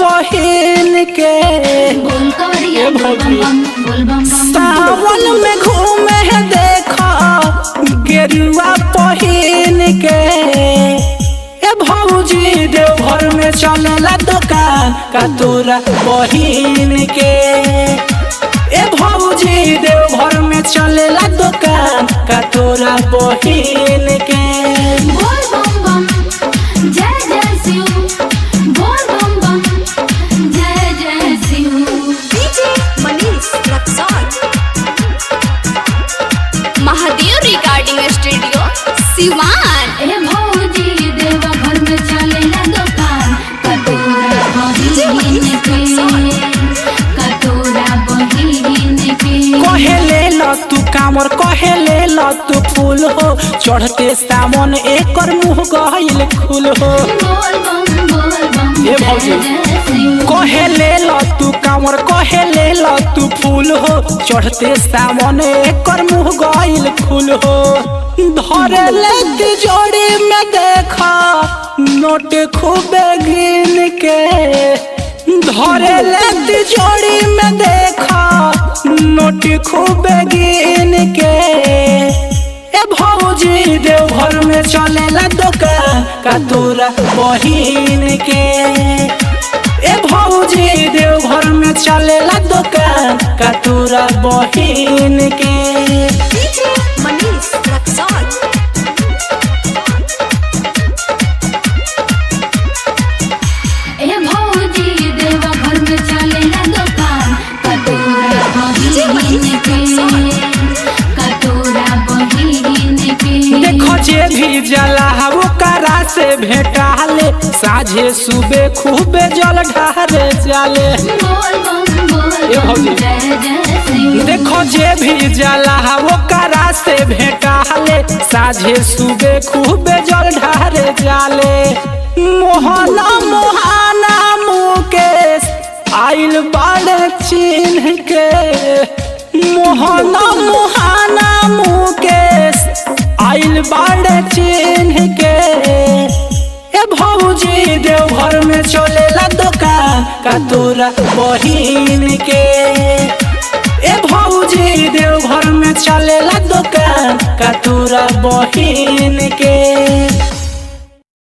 पहिन के बोल कवरिया ए बोल भौजी। बम बम बोल बम बम सावन में घूमे है देखा गेरुआ पहिन के ए भौजी देवघर में चलेला दुकान का तोरा बहिन के ए भौजी देवघर में चलेला दुकान का तोरा बहिन के बोल बम बम जय जय शिव बोल बम बम जय जय Shiv DJ Manish Raksol. Mahadev recording studio Siwan ए भौजी देवा घर में चलेला दुकान कटोरा बहिन के कटोरा बहिन के कहे ले ल तू कामर कहे ले ल तू फूल हो चढ़ते सामन एकर मुंह गहिल खुल हो बोल बम बोल बम ए भौजी। जय जय शिव कहे ले ल तू कामर कहे ले ल तू फूल हो चढ़ते सामन एकर मुंह गहिल खुल हो धरे ले तिजोरी में देखा नोट खूबे गिन के धरे ले तिजोरी में देखा नोट खूबे गिन के ए भौजी देवघर में चलेला दुकान का तोरा बहिन के ए भौजी देवघर में चलेला दुकान का तोरा बहिन के DJ Manish Raksol. ए भौजी देवा घर में चलेला दुकान कटोरा बहिन के कटोरा बहिन के देखो जे भी जला वो करा से भेटाले साझे सुबह खूबे जल ढारे जाले बोल बम बोल ए बम भौजी। जय जय शिव देखो जे भी जला वो करा से भेटाले साझे सुबह खूबे जल ढारे जाले मोहना मोहाना मुकेश आइल बाड़े चिन्ह के मोहना मोहाना मुकेश आइल बाड़े चिन्ह के ए भौजी देवघर में चलेला दुकान का तोरा बहिन के ए भौजी देवघर में चलेला दुकान का तोरा बहिन के